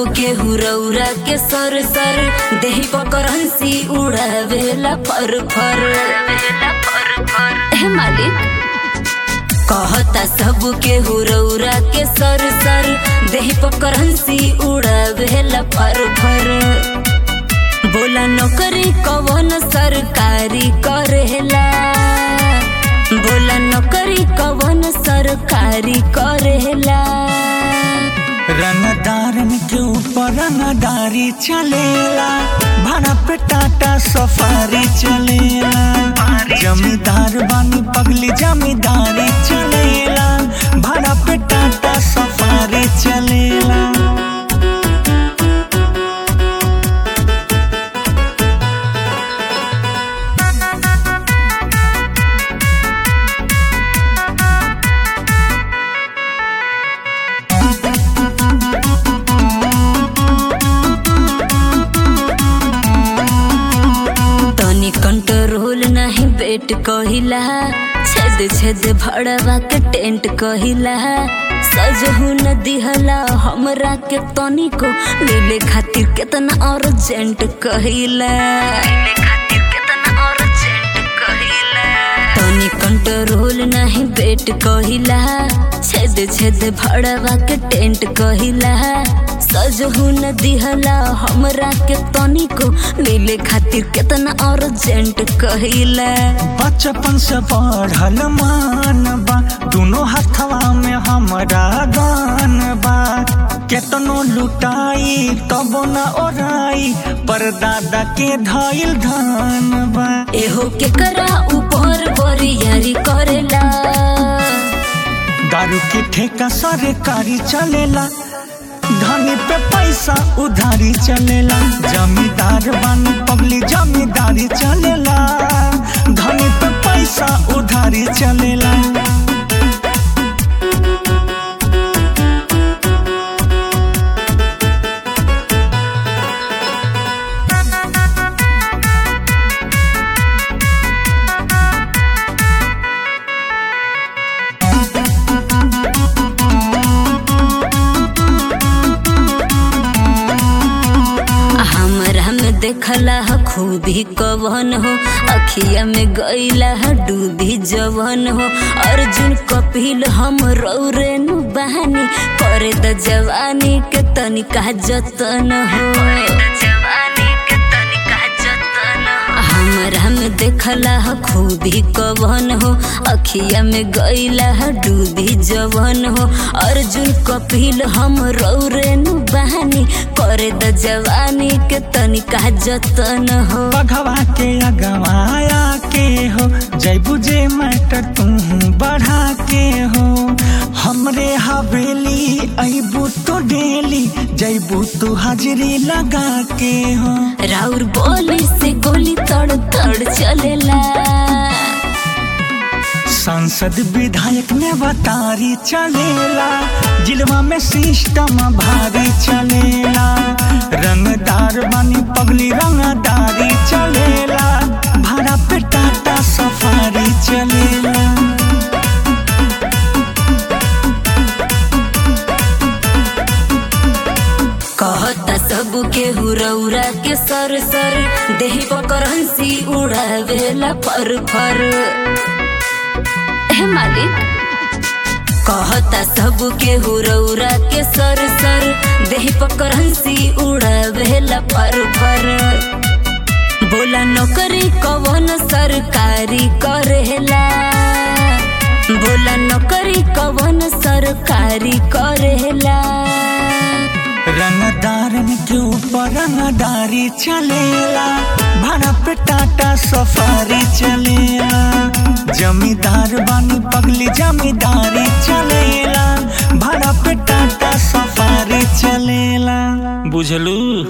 के हुरौरा के सर सर देही पकर हंसी उड़ावेला फर फर हे मालिक कहता सब के हुरौरा के सर सर देही पकर हंसी उड़ावेला फर फर बोला नौकरी कवन सरकारी करेला बोला नौकरी कवन सरकारी करेला रंगदारन के ऊपर रंगदारी चलेला भाड़ा पे टाटा सफारी चलेला जमींदार बानी पगली जमींदारी चलेला भाड़ा पे टाटा सफारी चलेला तनी कंट्रोल नहीं बेट कहिला छेद छेद भड़वा के टेंट कहिला सजहू न दिहला हमरा के तनी को मिले खातिर केतना अर्जेंट कहिला तनी कंट्रोल नहीं बेट कहिला छेद छेद भड़वा के टेंट कहिला सजहू न दिहला हमरा के तनी को मिले खातिर केतना अर्जेंट कहिला बचपन से पढ़ल मान बा दोनों हथवा में हमरा गान बा केतनो लुटाई तब न ओराई पर दादा के धइल धान बा एहो के करा ऊपर बरियारी करेला दारू के ठेका सरकारी चलेला धनी पे पैसा उधारी चलेला जमींदार बानी पगली जमींदारी चलेला धनी पे पैसा उधारी चलेला हमरा में देखला ह खूबी कवन हो अखिया में गईला ह डूबी जवन हो अर्जुन कपिल हम रौरेनु बहानी करे द जवानी के तनिका जतन हो हमरा में देखला ह खूबी कवन हो अखिया में गईला ह डूबी जवन हो अर्जुन कपिल हम रौरेनु बहानी करे द जवानी के तनिका जतन हो बघवा के अगवाया के हो जय बुझे मैटर तू बढ़ा के हो हमरे हवेली अबू तो डेली जैबू तू हाजिरी लगा के हो राउर बोली से गोली तड़ तड़ चलेला सांसद विधायक में बतारी चलेला जिलवा में सिस्टम भारी चलेला रंगदार बानी पगली रंगदारी चलेला भाड़ा पे टाटा सफारी चलेला कहता सब के हुरौरा के सर सर देही पकर हंसी उड़ावेला फर फर हे मालिक कहता सब के हुरौरा के सर सर देही पकर हंसी उड़ावेला फर फर बोला नौकरी कवन सरकारी करेला बोला नौकरी कवन सरकारी करेला रंगदारन के ऊपर रंगदारी चलेला भाड़ा पे टाटा सफारी चलेला जमींदार बानी पगली जमींदारी चलेला भाड़ा पे टाटा सफारी चलेला बुझलू